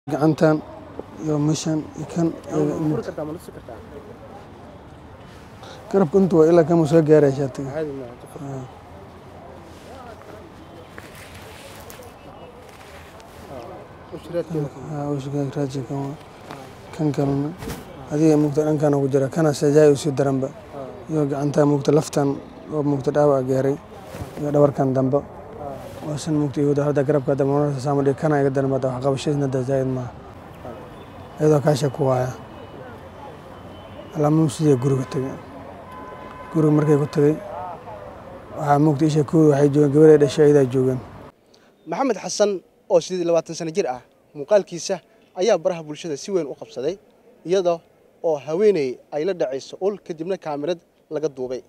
gacantan iyo meeshan iyo kan furi kartaa ma tusi kartaa garabka intu waa ilaa kama soo gaaraya shaatiga caadi maaha inta fur ushiraadkeeda raaji kan waa kan kalena adiga mugta dhankana ku jira kana sajaayi usii daranba iyo gacantaa mugta laftan oo mugta dhaawac gaaray iyo dhabarkan dambe waa san mugta ihuda hadda garabka dambe mararka saama dhig kana iga daran bada wax qabashadiisna da zaayid maaha iyadoo kaasha ku waaya alaamuu sidii guriga tegay guriga markay ku tegay waxaa mugta isha kooda waxay joogeen gabar ay dhashay ayadaa joogeen maxamed xasan oo sidii labaatan sano jir ah muuqaalkiisa ayaa baraha bulshada si weyn u qabsaday iyada oo haweeney ay la dhacayso ul kadibna kaamirad laga duubay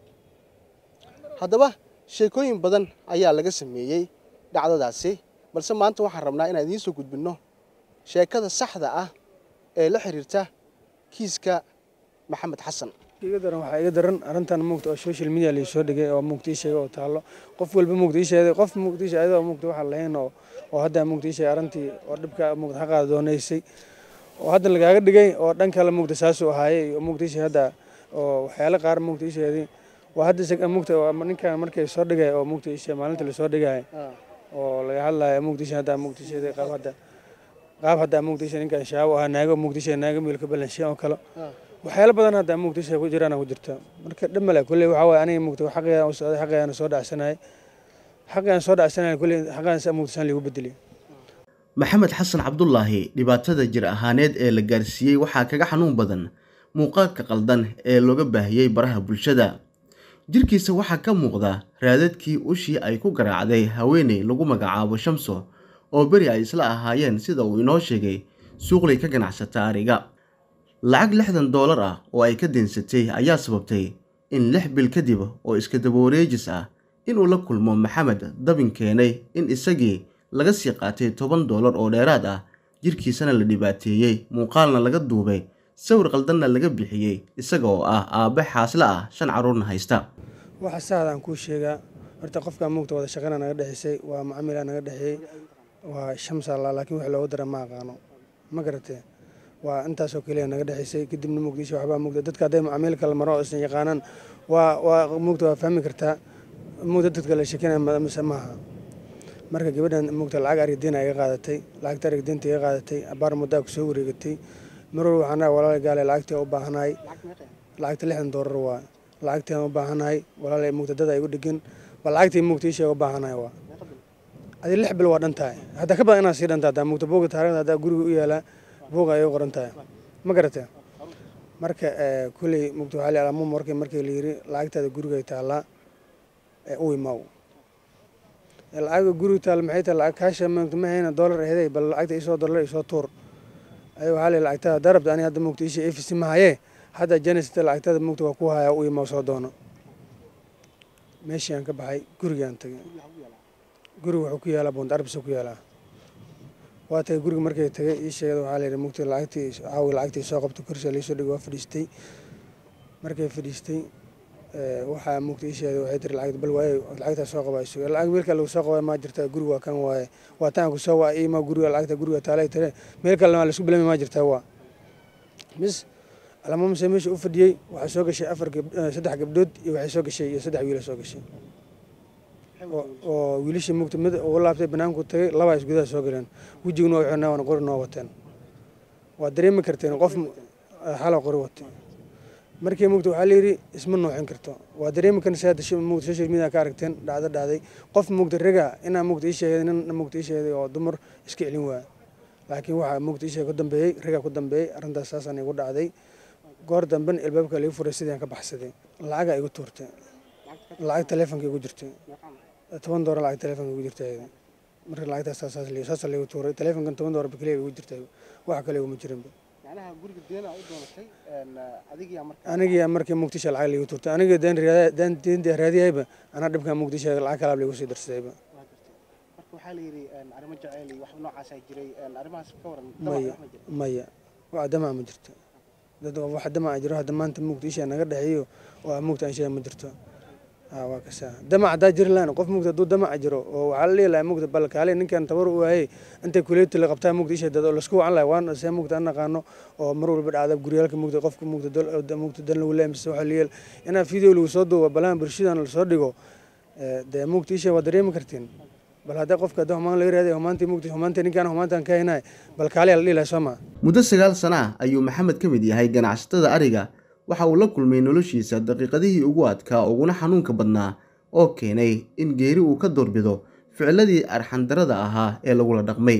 haddaba sheekooyin badan ayaa laga sameeyey dhacdadaasi balse maanta waxaan rabnaa inaan idiin soo gudbinno sheekada saxda ah ee la xiriirta kiiska maxamed xasan iga daran waxaa iga daran arrintan mugta oo social media lai soo dhigay oo mugta ii sheegay oo taallo qof walba mugta ii sheegay qof mugta ii sheegay ayadoo mugta waxaan lahayn oo oo hadda mugta ii sheegay arrintii oo dhibka mugta xaqaada doonaysay oo hadda lagaaga dhigay oo dhan kale mugta saasuu ahaayey oo mugta ii sheegay hadda oo waxyaalo qaar mugta ii sheegay waa hadda isaga mugta oo ninkan markay soo dhigay oo mugta ii sheegay maalinta la soo dhigay oo laga hadlayo mugta ii sheegay hadda mugta ii sheegay qaab hadda qaab hadda mugta ii sheegay ninkan shaabo ahaa naago mugta ii sheegay naago miilka balanshiya oo kale waxyaalo badan hadda mugtisha ku jiraan ku jirta marka dhamale kulley waxaa waaye aniga mugta xaqayaan u socday xaqayaan soo dhacsanayay xaqayaan soo dhacsanayay kulley xaqayaan mugtisaan liigu bedelay maxamed xasan cabdulaahi dhibaatada jir ahaaneed ee la gaarsiiyey waxaa kaga xanuun badan muuqaalka qaldan ee looga baahiyey baraha bulshada jirkiisa waxaa ka muuqda raadadkii ushii ay ku garaacday haweeney lagu magacaabo shamso oo beri ay isla ahaayeen sida uu inoo sheegay suuqlay ka ganacsata ariga lacag lixdan doolar ah oo ay ka deensatay ayaa sababtay in lix bil kadib oo iska dabawareejis ah inuu la kulmo maxamed dabin keenay in isagii laga sii qaatay toban doolar oo dheeraad ah jirkiisana la dhibaateeyey muuqaalna laga duubay sawir qaldanna laga bixiyey isaga oo ah aabbe xaasle ah shan carruurna haysta waxa saadaan kuu sheegaa horta qofkaa mugta wada shaqana naga dhexaysay waa macamilaa naga dhexeeyey waa shamsalla laakiin wax loogu dara ma aqaano ma garatee waa intaasoo keliya naga dhexaysay kadibna mugdiisha waxbaa mugda dadka hadday macaamiil kala maro oo isan yaqaanaan waa waa mugta waa fahmi kartaa mugda dadka la shekinaya mise maaha marka gabadhan mugta lacag arigdiina iga qaadatay lacagta arigdiinta iga qaadatay abaar muddaa kusoo wareegatay marwal waxaan walaal gaale lacagtii u baahanahay lacagta lixdan doolar waa lacagtii u baahanahay walaal mugta dad igu dhigin ba lacagtii mugta isha u baahanahay waa adi lix bil waa dhan tahay haddaa ka badan inaad sii dhantaa haddaa mugta booga taarikhda haddaa guriga u yaalaa buuga ayay qoran tahay ma garatee marka kulley mugta waxaa la alamuum markii markii la yiri lacagtaada gurigay taallaa u imaaw lacagta guriga taalla maxay tahay lacag kaasha mugta ma hayna doolar aheday bal lacagta isoo doolar isoo tuur ay waxaa la lacagtada darabta ani hadda mugta isha efisi ma hayee hadda janisita lacagtada mugta waa ku hayaa u imaaw soo doono meeshii aan ka baxay gurigaan tagay guriga wuxuu ku yaalaa buund arbisa ku yaalaa waa tagay guriga markay tagay ii sheegada waxaa la yidhi mugti lacagtii caawi lacagtii soo qabto korsi laysoo dhigay waa fadhiistay markay fadhiistay waxaa mugti ii sheegada waxay tiri lacagta bal waaye lacagtaa soo qabayso lacag meelka lagu soo qabay maa jirtaa guriga waa kan waaye waa taan ku soo waa iima guriga lacagta guriga taalay tire meel kale maa laisku bilami maa jirtaa waa mis alamamse meesha u fadhiyey waxaa soo gashay afar saddex gabdhood iyo waxay soo gashay iyo saddex wiila soo gashay oo wiilashii mugta mid uga laabtay banaanku tagay labaa is gudaha soo galeen wejiguna waa xirnaa waana qori noo wateen waa dareemi karteen qof xala qori watay markii mugta waxaa layidhi isma noocin karto waa dareemi karnaysaa mugta social media ka aragteen dhacdo dhacday qof mugta rega inaa mugta ii sheegay nin mugta ii sheegay oo dumar iska celin waaya laakiin waxaa mugta ii sheegay ku dambeeyey rega ku dambeeyey arrintaas saasaan igu dhacday goor damben ilbaabka lagu furay sidii aan ka baxsaday lacagaa igu tuurtay lacag taleefonka igu jirtay toban doolar lacag telefonka igu jirta marka lacagtaas saasa laygu tuuray telefonkan toban doolar bakeliya igu jirta wax kale iguma jirinba anigiyaa markii muqdisho lacag laygu tuurtay aniga deen deenta raadiyayba anaa dhibkan muqdisho lacag kalaab laygu sii darsadayba maya maya wax damaa ma jirto dad wax damaa jiro hadda maanta muqdisho naga dhexeeyo oo mugta aan sheega ma jirto aa waa kasaa damac haddaa jiri lahayn qof mugta hadduu damac jiro oo waxaa la dhihi lahaa mugta bal kaale ninkan tabar u waayey intay kuleeti la qabtaa mugta isha dad oo lasku wacan lahay waan see mugta an naqaano oo mar walba dhacda guryaalka mugta qofka mugta mugta dan lagu leeyahay mise waxa liyeel inaa video lagu soo duubo balaan bulshadan lasoo dhigo dee mugta isha waa dareemi kartiin bal haddii qofka haddii humaan laga raadiy humaantii mugta humaantii ninkaan humaantan ka haynay bal kaaliya la dhihi lahay soo maa muddo sagaal sana ah ayuu maxamed ka mid yahay ganacsatada ariga waxa uu la kulmay noloshiisa daqiiqadihii ugu adkaa uguna xanuunka badnaa oo keenay in geeri uu ka doorbido ficiladii arxandarada ahaa ee lagula dhaqmay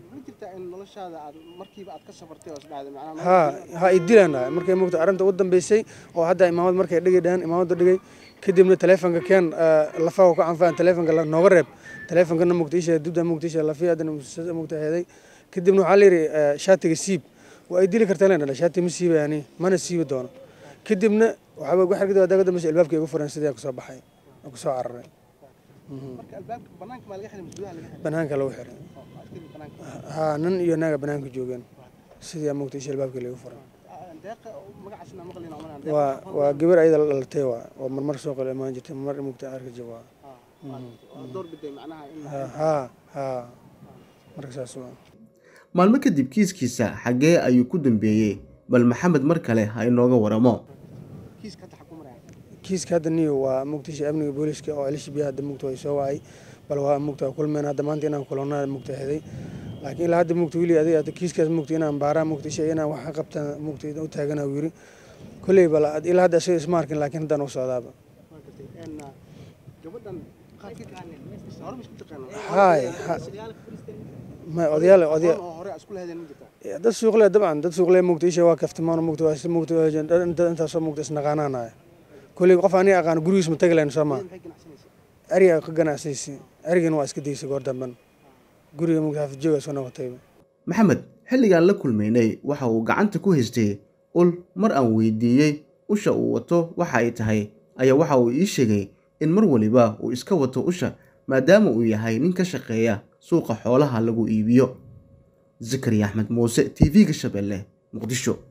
ha ha idilaana markay mugta arrinta u dambeysay oo hadda imaamad markay dhigi dhahan imaamada dhigay kadibna taleefonka keen lafaha ka canfaan taleefonka nooga reeb taleefonkana mugta isha dibda mugta isha lafiya hadana mugta heeday kadibna waxaa la yidhi shaatiga siib waa ay dili kartaa len shaati ma siibayani mana siibi doono kadibna waxaaba wax kadib adaga dambeysa albaabkii igu furan sidii kusoo baxay kusoo cararay banaanka lagu xiray ha nin iyo naaga banaanka joogeen sidii mugta isha albaabkii lagu furan waa waa gabar ayada la dhalatay waa oo marmar soo qalo imaan jirtay marmar mugta arka jib waa ha ha marka saas waa maalmo kadib kiiskiisa xaggee ayuu ku dambeeyey bal maxamed mar kale ha inooga waramo kiiska hadda niyo waa mugtisha amniga booliiska oo elish biya hadda mugta way soo wacay bal waa mugta waa kulmeen hadda maanta inaan kulannaa mugta heday laakiin ilaa hadda mugta wili adiga hadda kiiskaas mugta inaan baaraa mugta isha inaan wax ka qabtaan mugta u taagana uu yiri kolley bal ilaa hadda isaga isma arkin laakiin haddaan u socdaaba hay ma odayaal odayaal dad suuqle dabcan dad suuqle mugta isha waa kaftimaan mugta waa mugta intaasoo mugta isnaqaanaanaya kolley qof aniga aqaan gurigiis ma tagi lahayn soo maa ariga ka ganacsanaysa arigana waa iska daysay goor damban guriga mugta xafijooga soo noqotayba maxamed xilligaan la kulmaynay waxa uu gacanta ku haystay ul mar aan weydiiyey usha uu wato waxa ay tahay ayaa waxa uu ii sheegay in mar waliba uu iska wato usha maadaama uu yahay nin ka shaqeeya suuqa xoolaha lagu iibiyo zakariya axmed muuse t v-ga shabeelle muqdisho